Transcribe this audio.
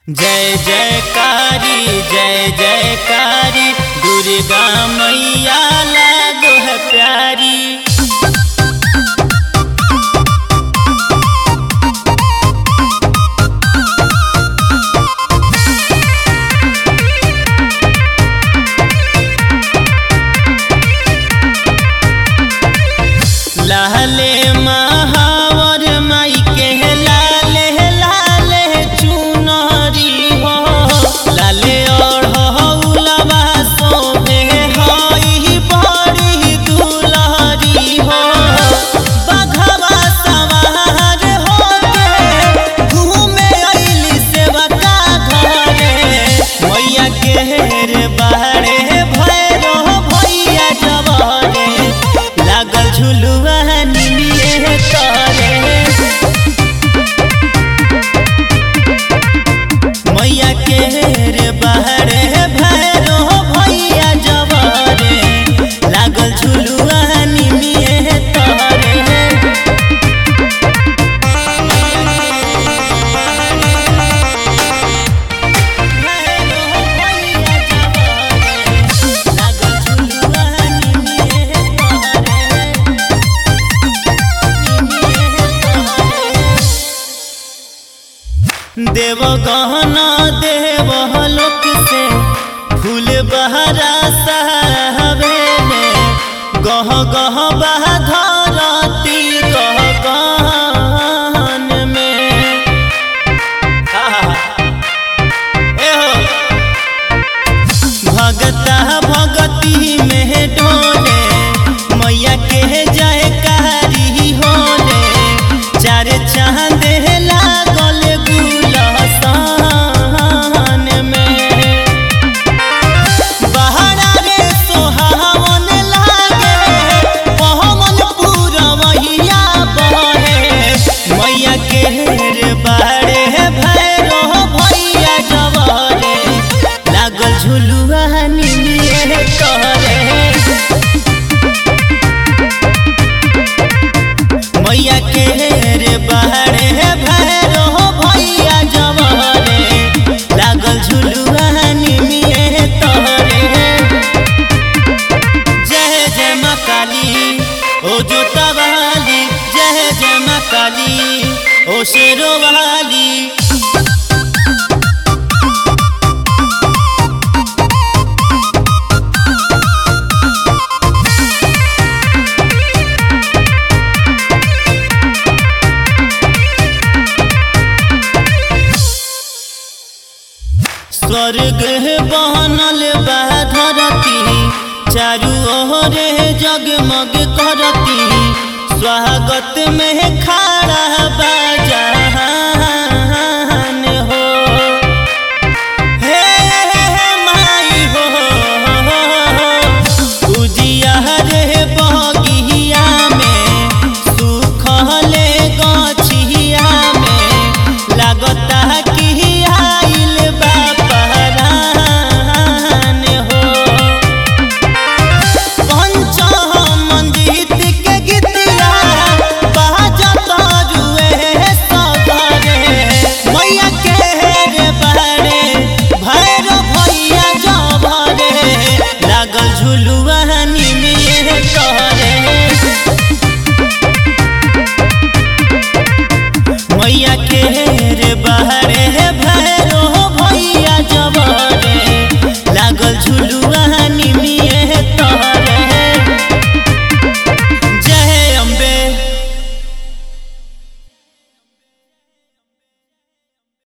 जय जयकारी जय जयकारी दुर्गा मैया लागो है प्यारी लाले महावर माई के लाले लाले चुनरी हो लाले और हौलवा सोभे हई बड़ी दुलहरी हो बघवा सवार होके घूमे अइली सेवका घरे मैया के रे बाहरे भैरो भैया जवारे लागल झुलुआ निमिए करे मैया के रे बाहरे भैरो भैया जवारे लागल झुलुआ निमिए करे देव गहना देव लोक से फूल बहरा सहबेले गह गह बह धरती गह गहन में आहा एहो भगता भगती में डोले मैया के जय कारी होले चार चांद लागल गुलसान में बहरा रे सोहावन लागे पहमन पूरवैया बहे मैया के रे बाड़े भैरो भैया जवारे लागल झुलुआ निमिए करे मैया के रे बाड़े भैरो भैया जवारे लागल झुलुआ निमिए तोरे जय जय माँ काली ओ जोता वाली जय जय माँ काली ओ शेरो वाली स्वर्ग बनल बा धरती चारू ओरे जगमग करती स्वागत में खा